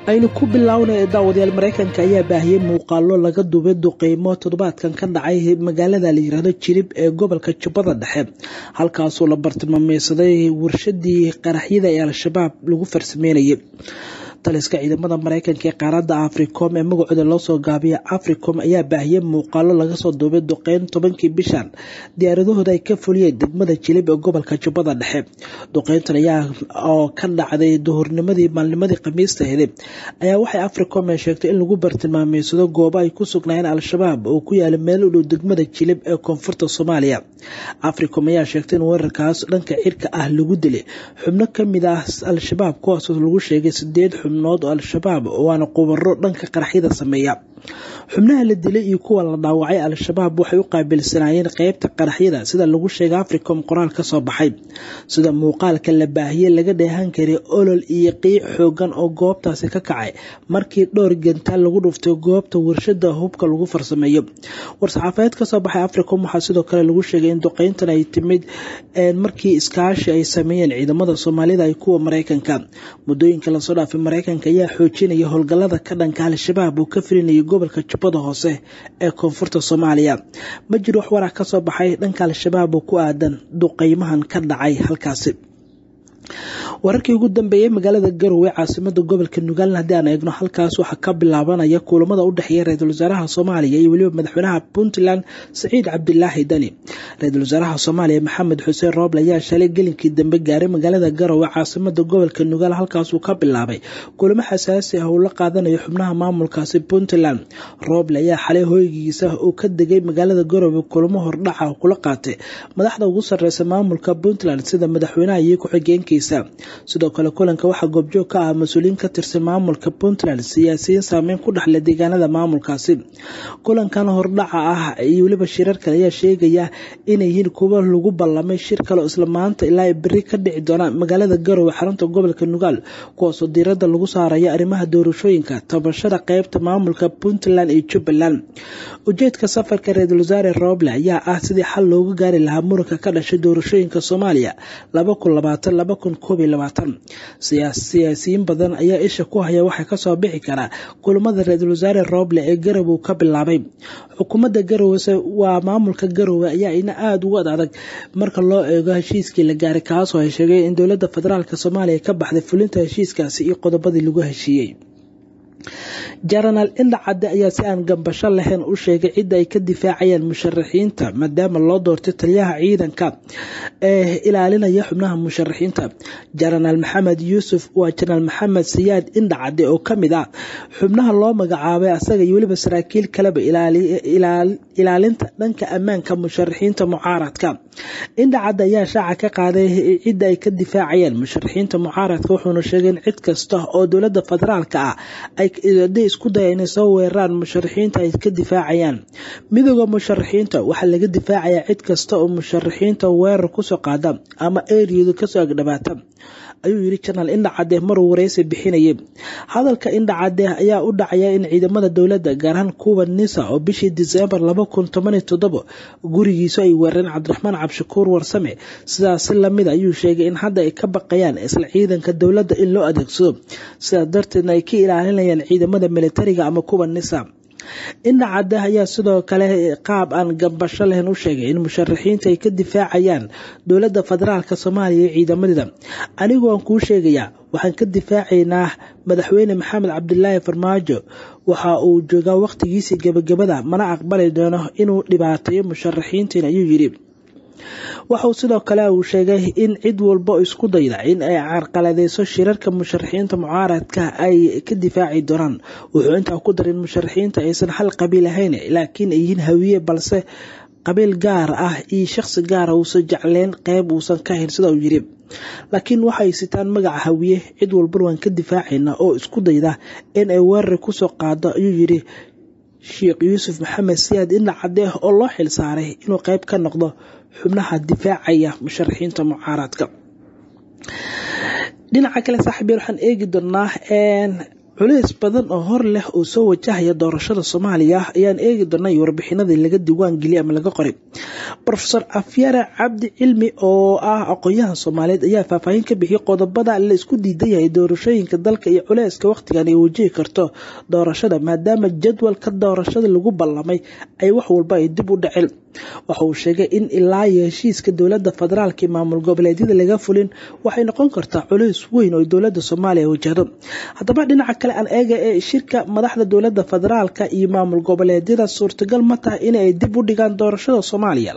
aynu ku bilownay daawadayaal mareykanka ayaa baahiyey muuqaalo laga duubay duqeymo toddobaadkan ka dhacay magaalada la yiraahdo jirib ee gobolka jubbada dhexe halkaasoo la bartilmaameysaday warshadii qaraxyada ee al-shabaab lagu farsameynayay taliska ciidamada mareykanka ee qaaradda africom ee magacooda loosoo gaabiya africom ayaa baahiyey muuqaalo laga soo duubay duqeyn tobankii bishan diyaaradahooda ay ka fuliyeen degmada jilib ee gobolka jubbada dhexe duqeyntan ayaa oo ka dhacday duhurnimadii maalnimadii khamiista hede ayaa waxay africom ee sheegtay in lagu bartilmaameysado goobo ay ku sugnaayeen al-shabaab oo ku yaala meel u dhow degmada jilib ee koonfurta soomaaliya africom ayaa sheegtay in weerarkaas dhanka cirka ah lagu dilay xubno kamid ah al-shabaab kuwaasoo lagu sheegay sideed xubnood oo al-shabaab waana qubaro dhanka qaraxyada sameeya xubnaha la dilay iyo kuwa la dhaawacay al-shabaab waxay u qaabilsanaayeen qeybta qaraxyada sida lagu sheegay africom qoraal ka soo baxay sida muuqaalka la baahiyey laga dheehan karay olol iyo qiic xoogan oo goobtaasi ka kacay markii dhowr gantaal lagu dhuftay goobta warshada hubka lagu farsameeyo war-saxaafadeed kasoo baxay africom waxaa sidoo kale lagu sheegay in duqeyntan ay timid markii iskaashi ay sameeyeen ciidamada soomaalida ay kuwa mareykanka muddooyinka lasoo dhaafay mareykanka ayaa xoojinaya howlgalada ka dhanka al-shabaab oo ka filinayay gobolka jubbada hoose ee koonfurta soomaaliya ma jiro wax warac kasoo baxay dhanka al-shabaab oo ku aadan duqeymahan ka dhacay halkaasi wararkii ugu dambeeyey magaalada garowe caasimada gobolka nugaalen haddii aan eegno halkaas waxaa ka bilaabanaya kulamada u dhexeeya ra-iisul wasaaraha soomaaliya iyo weliba madaxweynaha puntland saciid cabdilaahi dani ra-iisul wasaaraha soomaaliya maxamed xuseen rooble ayaa shalay gelinkii dambe gaaray magaalada garowe caasimada gobolka nugaal halkaasuu ka bilaabay kulamo xasaasi ah uu la qaadanayo xubnaha maamulkaasi puntland rooble ayaa xalay hoygiisa uu ka degay magaalada garowe kulamo hordhaca kula qaatay madaxda ugu sareysa maamulka puntland sida madaxweynaha iyo ku-xigeenka sidoo kale kulanka waxaa goobjoog ka ah mas-uuliyiin ka tirsan maamulka puntland siyaasiyiin saameyn ku dhexle deegaanada maamulkaasi kulankan hordhaca ah iyo weliba shirar kale ayaa sheegaya inay yihiin kuwo lagu ballamay shir kale oo isla maanta ilaa beri ka dhici doona magaalada garowe xarunta gobolka nugaal kuwaasoo diirada lagu saaraya arrimaha doorashooyinka tabashada qeybta maamulka puntland iyo jubbaland ujeedka safarka ra-iisul wasaare rooble ayaa ah sidii xal looga gaari lahaa muranka ka dhashay doorashooyinka soomaaliya siyaasiyiin badan ayaa isha ku haya waxaa kasoo bixi karaa kulamada ra-iisul wasaare rooble ee garowe ka bilaabay xukuumadda garowe waa maamulka garowe ayaa ina aada ugu ad adag marka loo eego heshiiskii la gaaray kaasoo ay sheegay in dowladda federaalk soomaaliya ka baxday fulinta heshiiskaasi iyo qodobadii lagu heshiiyey jenaraal indha cadde ayaa si aan gambasho lahayn u sheegay cidda ay ka difaacayaan musharaxiinta maadaama loo doortay taliyaha ciidanka ee ilaalinaya xubnaha musharaxiinta jenaraal maxamed yuusuf waa jenaraal maxamed siyaad indha cadde oo kamid ah xubnaha loo magacaabay asaga iyo weliba saraakiil kaleba ilaalinta dhanka ammaanka musharaxiinta mucaaradka indha cadde ayaa shaaca ka qaaday cidda ay ka difaacayaan musharaxiinta mucaaradka wuxuuna sheegay in cid kasta oo dowlada federaalka ah haday isku daya inay soo weeraraan musharaxiinta ay ka difaacayaan midooda musharaxiinta waxaa laga difaacayaa cid kasta oo musharaxiinta weerar kusoo qaada ama eriyadu kasoo agdhabaata ayuu yiri janaal indha cadde maruu wareysi bixinayay hadalka indha cadde ayaa u dhacaya in ciidamada dowladda gaar ahaan kuwa nisa oo bishii diseembar laba kun toban iyo toddobo gurigiisu ay weerareen cabdiraxmaan cabshakuur warsame sidaasi lamid ayuu sheegay in hadda ay ka baqayaan isla ciidanka dowladda in loo adeegsado sidaas darteedna ay ka ilaalinayaan ciidamada militariga ama kuwa nisa indha cadde ayaa sidoo kale qaab aan gambasho lahayn u sheegay in musharaxiinta ay ka difaacayaan dowladda federaalk soomaaliya iyo ciidamadeeda anigu aan kuu sheegayaa waxaan ka difaacaynaa madaxweyne maxamed cabdilaahi farmaajo waxa uu joogaa wakhtigiisii gebagabada mana aqbali doono inuu dhibaateeyo musharaxiintiin ayuu yidhi waxauu sidoo kale uu sheegay in cid walba isku dayda in ay carqaladeyso shirarka musharaxiinta mucaaradka ay ka difaaci doonaan wuxuu intaa ku daray in musharaxiinta aysan hal qabiil ahayn laakiin ay yihiin hawiye balse qabiil gaar ah iyo shaqsi gaara uusan jecleyn qeyb uusan ka hayn sida uu yiri laakiin waxay sitaan magaca hawiye cid walbana waan ka difaacaynaa oo isku dayda in ay weerari kusoo qaado ayuu yiri sheekh yuusuf maxamed siyaad indha cadde oo loo xil saaray inuu qeyb ka noqdo xubnaha difaacaya musharaxiinta mucaaradka dhinaca kale saaxiibyaal waxaan eegi doonaa culeys badan oo hor leh oo soo wajahaya doorashada soomaaliya ayaan eegi doonay warbixinadii laga diiwaan geliyay ama laga qoray rofeor afyare cabdi cilmi oo ah aqoon-yahan soomaaliyeed ayaa faahfaahin ka bixiyay qodobada la isku diidan yahay doorashooyinka dalka iyo culeyska wakhtigan ay wajihi karto doorashada maadaama jadwalka doorashada lagu ballamay ay wax walba ay dib u dhaceen waxa uu sheegay in ilaa iyo heshiiska dowlada federaalk iyo maamul goboleedyada laga fulin waxay noqon kartaa culeys weyn oo dowlada soomaaliya wajahdo haddaba dhinaca kale aan eega ee shirka madaxda dowlada federaalk iyo maamul goboleedyada suurtagal ma tahay inay dib u dhigaan doorashada soomaaliya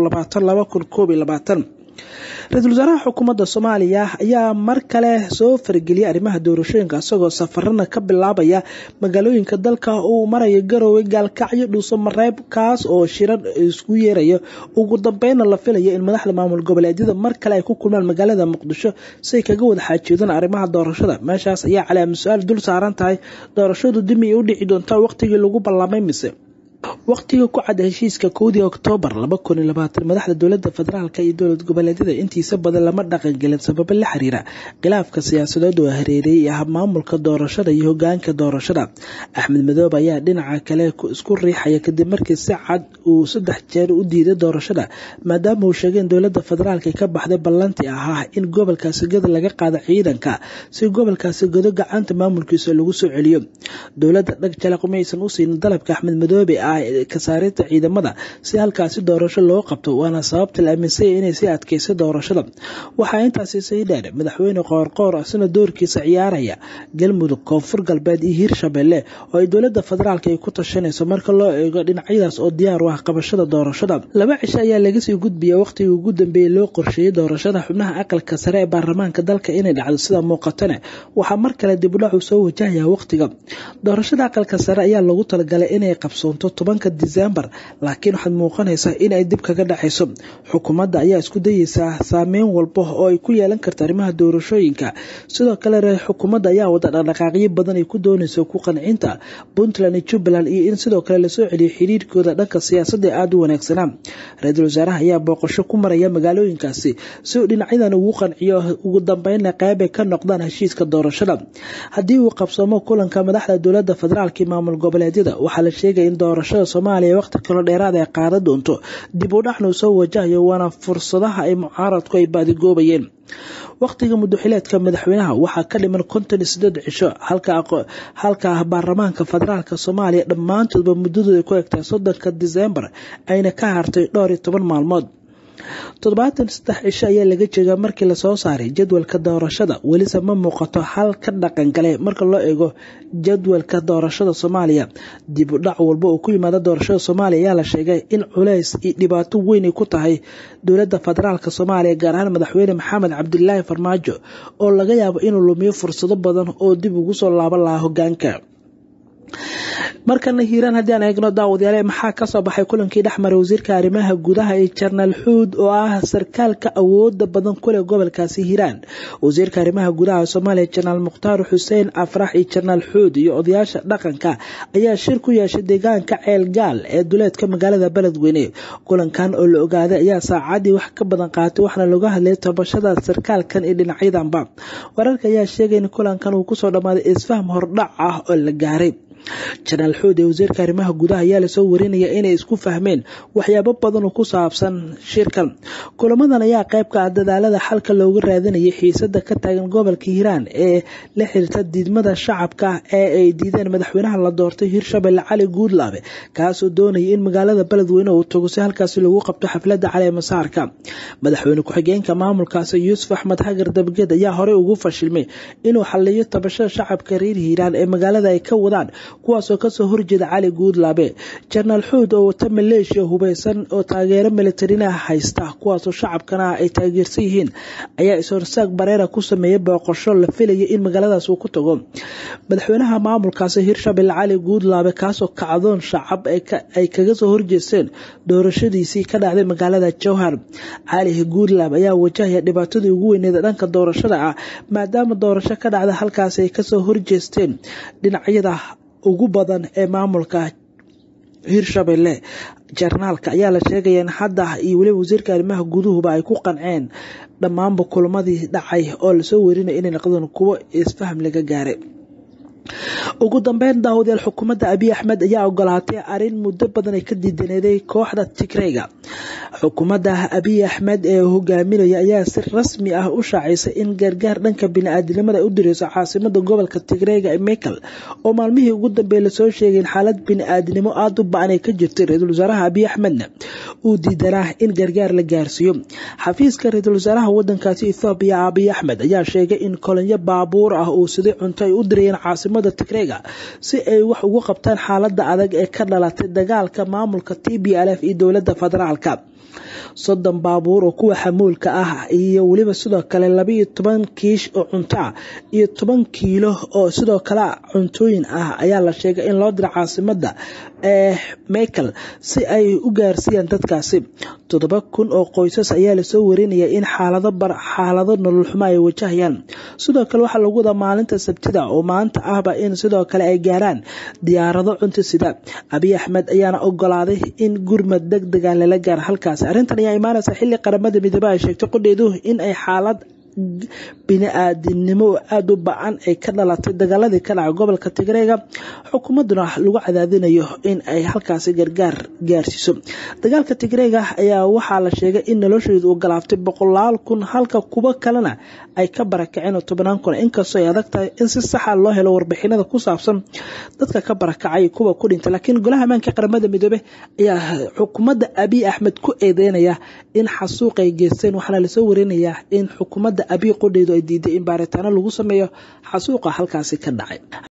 ra-iisul wasaaraha xukuumadda soomaaliya ayaa mar kale soo farageliyay arrimaha doorashooyinka isagoo safarana ka bilaabaya magaalooyinka dalka uu maraya garoowe gaalkacyo dhuuso mareeb kaas oo shirar isku yeerayo ugu dambeyna la filayo in madaxda maamul goboleedyada mar kale ay ku kulmaan magaalada muqdisho si ay kaga wada xaajoodaan arrimaha doorashada meeshaas ayaa calaama su-aal dul saaran tahay doorashadu dimi ay u dhici doontaa waqtigii lagu ballamay mise waqtiga ku cadda heshiiska kowdii oktoobar madaxda dowlada federaalk iyo dowlad goboleedyada intiisa badan lama dhaqangelin sababo la xiriira khilaafka siyaasadeed oo hareereeyay ah maamulka doorashada iyo hogaanka doorashada axmed madoobe ayaa dhinaca kale isku riixaya kadib markii si cad uu saddex jeer u diiday doorashada maadaama uu sheegay in dowlada federaalk ka baxday ballantii ahaa in gobolkaasi godo laga qaado ciidanka si gobolkaasi godo gacanta maamulkiisa lagu soo celiyo dowlada dhag jalaq maysan u siinin dalabka axmed madoobe ah kasaarinta ciidamada si halkaasi doorasho loo qabto waana sababta la aaminsanya inay sii adkeysa doorashada waxaa intaasi sii dheer madaxweyne qoorqoor isna doorkiisa ciyaaraya galmudug koonfur galbeed iyo hiirshabelle oo ay dowlada federaalk ay ku tashanayso marka loo eego dhinacyadaas oo diyaar u ah qabashada doorashada laba cisho ayaa lagasii gudbiya waqtigii ugu dambeeyey loo qorsheeyey doorashada xubnaha aqalka sare ee baarlamaanka dalka inay dhacdo sida muuqatane waxaa mar kale dibudhacu soo wajahaya waqtiga doorashada aqalka sare ayaa lagu talagalay inay qabsoonto tobanka disembar laakiin waxaad muuqanaysaa inay dib kaga dhacayso xukuumadda ayaa isku dayeysaa saameyn walba oo ay ku yeelan karta arrimaha doorashooyinka sidoo kale xukuumadda ayaa wada dhaqdhaqaaqyo badan ay ku doonayso ku qancinta puntland iyo jubbaland iyo in sidoo kale lasoo celiyo xiriirkooda dhanka siyaasadda ee aada u wanaagsanaa ra-iisul wasaaraha ayaa booqasho ku maraya magaalooyinkaasi si uu dhinacyadan ugu qanciyo ugu dambeynna qeybay ka noqdaan heshiiska doorashada haddii uu qabsoomo kulanka madaxda dowlada federaalk iyo maamul goboleedyada waxaa la sheegaya in doorashada soomaaliya waqti kaloo dheeraad ay qaadan doonto dib u dhacnu soo wajahayo waana fursadaha ay mucaaradku ay baadigoobayeen waqtiga mudaxileedka madaxweynaha waxaa ka dhiman konton iyo sideed cisho halka baarlamaanka federaalk soomaaliya dhammaantoodba muddadooda ku egtahay soddonka disembar ayna ka hartay dhowr iyo toban maalmood toddobaatan saddex cisho ayaa laga jeegaa markii lasoo saaray jadwalka doorashada welise ma muuqato hal ka dhaqangale marka loo eego jadwalka doorashada soomaaliya dib u dhac walba oo ku yimaada doorashada soomaaliya ayaa la sheegay in culeys iyo dhibaato weyn ay ku tahay dowlada federaalk soomaaliya gaar ahaan madaxweyne maxamed cabdilaahi farmaajo oo laga yaabo inuu lumiyo fursado badan oo dib ugu soo laaban lahaa hogaanka markana hiiraan haddii aan eegno daawadayaale maxaa kasoo baxay kulankii dhexmaray wasiirka arrimaha gudaha ee jenaraal xuud oo ah sarkaalka awooda badan kuleh gobolkaasi hiiraan wasiirka arrimaha gudaha soomaaliya jenaraal mukhtaar xuseen afrax iyo jenaraal xuud iyo odayaasha dhaqanka ayaa shir ku yeeshay deegaanka ceel gaal ee duleedka magaalada beledweyne kulankan oo la ogaaday ayaa saacadii wax ka badan qaatay waxaana laga hadlay tabashada sarkaalkan iyo dhinacyadanba wararka ayaa sheegay in kulankan uu kusoo dhammaaday isfaham hordhac ah oo la gaaray jenaraal xuud ee wasiirka arrimaha gudaha ayaa lasoo warinaya inay isku fahmeen waxyaabo badan oo ku saabsan shirkan kulamadan ayaa qayb ka ah dadaalada xalka looga raadinayay xiisada ka taagan gobolka hiiraan ee la xiriirta diidmada shacabka ee ay diideen madaxweynaha la doortay hirshabelle cali guudlaabe kaasoo doonaya in magaalada beledweyne uu tago si halkaasi lagu qabto xaflada caleemasaarka madaxweyne ku-xigeenka maamulkaasi yuusuf axmed hagar dabgeed ayaa horey ugu fashilmay inuu xaliyo tabashada shacabka reer hiiraan ee magaalada ay ka wadaan kuwaasoo kasoo horjeeda cali guudlaabe jenaraal xuud oo wata maleeshiya hubeysan oo taageero militarina haysta kuwaasoo shacabkana ay taageersan yihiin ayaa is-horsaag bareera ku sameeyay booqasho la filaya in magaaladaas uu ku tago madaxweynaha maamulkaasi hirshabelle cali guudlaabe kaasoo kacdoon shacab ay kaga soo horjeesteen doorashadiisii ka dhacday magaalada jowhar cali guudlaabe ayaa wajahaya dhibaatadii ugu weyneeda dhanka doorashada ah maadaama doorasho ka dhacda halkaasi ay kasoo horjeesteen dhinacyada ugu badan ee maamulka hirshabelle jarnaalka ayaa la sheegaya in hadda iyo weliba wasiirka arrimaha guduhuba ay ku qanceen dhammaanba kulamadii dhacay oo lasoo werinaya inay noqdeen kuwo isfaham laga gaaray ugu dambeyn daawadayaal xukuumadda abiy axmed ayaa ogolaatay arrin muddo badan ay ka diidaneeday kooxda tigreyga xukuumadda abiy axmed ee hogaaminaya ayaa si rasmi ah u shaacisay in gargaar dhanka bini-aadinimada ay u direyso caasimada gobolka tigreyga ee mekel oo maalmihii ugu dambeeyay lasoo sheegay in xaalad bini-aadinimo aada u ba-an ay ka jirtay ra-iisul wasaaraha abiy axmedna uu diidanaa in gargaar la gaarsiiyo xafiiska ra-iisul wasaaraha wadankaasi ethoobiya abiy axmed ayaa sheegay in kolonyo baabuur ah uu siday cunto ay u dirayeen caasimada tigreyga si ay wax ugu qabtaan xaalada adag ee ka dhalatay dagaalka maamulka t b l f iyo dowlada federaalka soddon baabuur oo kuwa xamuulka ah iyo weliba sidoo kale labaiyo toban kiish oo cunto ah iyo toban kiilo oo sidoo kale cuntooyin ah ayaa la sheegay in loo dira caasimada ee mekel si ay u gaarsiiyaan dadkaasi toddoba kun oo qoysas ayaa lasoo warinaya in xaalado nolol xumo ay wajahayaan sidoo kale waxaa lagu wadaa maalinta sabtida oo maanta ahba in sidoo kale ay gaaraan diyaarado cunto sida abiy axmed ayaana ogolaaday in gurmad deg dega lala gaaro halkaasi arrintan ayaa imaanaysa xilli qaramada midoobe ay sheegtay qodheedu in ay xaalad bini-aadinimo aada u ba-an ay ka dhalatay dagaaladii ka dhacay gobolka tigreega xukuumaduna lagu cadaadinayo in ay halkaasi gargaar gaarsiiso dagaalka tigreega ayaa waxaa la sheegay in nolosheedu uu galaaftay boqolaal kun halka kuwo kalena ay ka barakaceen oo tobnaan kun inkastoo ay adag tahay in si saxa loo helo warbixinada ku saabsan dadka ka barakacay kuwa ku dhintay laakiin golaha ammaanka qaramada midoobe ayaa xukuumadda abiy axmed ku eedeynaya in xasuuq ay geysteen waxaana lasoo warinayaa in xukuumadda abiy qodheedu ay diiday in baaritaano lagu sameeyo xasuuqa halkaasi ka dhacay